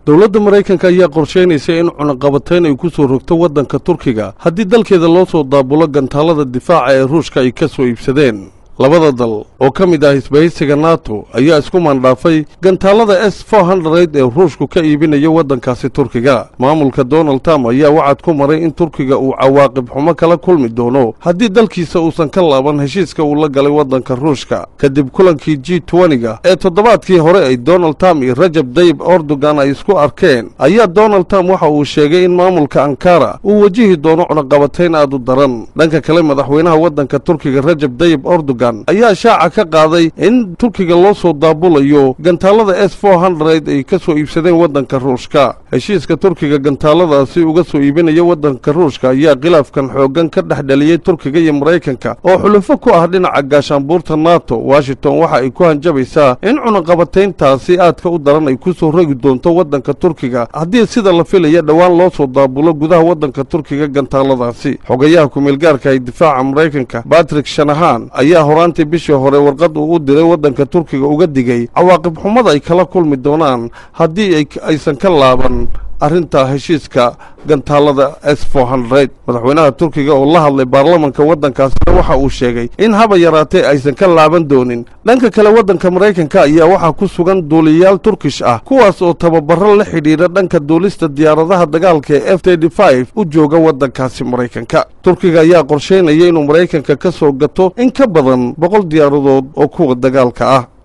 dowladda maraykanka ayaa qorshaynaysa in cunaqabatayn ay ku soo rogto waddanka turkiga haddii dalkeeda loo soo daabulo gantaalada difaaca ee ruushka ay ka soo iibsadeen labada dal oo ka mid ah isbahaysiga nato ayaa isku maandhaafay gantaalada s for hundred ee ruushku ka iibinayo waddankaasi turkiga maamulka donald trump ayaa wacad ku maray in turkiga uu cawaaqib xumo kala kulmi doono haddii dalkiisa uusan ka laaban heshiiska uu la galay waddanka ruushka kadib kulankii g twenty-ga ee toddobaadkii hore ay donald trump iyo rajab dayib erdogan ay isku arkeen ayaa donald trump waxa uu sheegay in maamulka ankara uu wajihi doono cunaqabatayn aad u daran dhanka kale madaxweynaha waddanka turkiga rajab dayib erdogan ayaa shaaca ka qaaday in turkiga loo soo daabulayo gantaalada s for hundred ay ka soo iibsadeen waddanka ruushka heshiiska turkiga gantaaladaasi uga soo iibinaya waddanka ruushka ayaa khilaafkan xooggan ka dhex dhaliyey turkiga iyo maraykanka oo xulufo ku ah dhinaca gaashaanbuurta nato washington waxa ay ku hanjabaysaa in cunaqabatayntaasi aadka u daran ay ku soo rogi doonto waddanka turkiga haddii sida la filaya dhowaan loo soo daabulo gudaha waddanka turkiga gantaaladaasi xogayaha kumeelgaarka ee difaaca maraykanka batrick shanahan ayaa horaantii bishii hore warqad uu u diray waddanka turkiga uga digay cawaaqib xumada ay kala kulmi doonaan haddii aysan ka laaban arrinta heshiiska gantaalada s for hundred madaxweynaha turkiga oo la hadlay baarlamanka waddankaasina waxa uu sheegay in haba yaraatee aysan ka laaban doonin dhanka kale waddanka maraykanka ayaa waxaa ku sugan duuliyayaal turkish ah kuwaas oo tababaro la xidhiidha dhanka duulista diyaaradaha dagaalka ee f td five u jooga waddankaasi maraykanka turkiga ayaa qorshaynaya inuu maraykanka ka soo gato in ka badan boqol diyaaradood oo kuwa dagaalka ah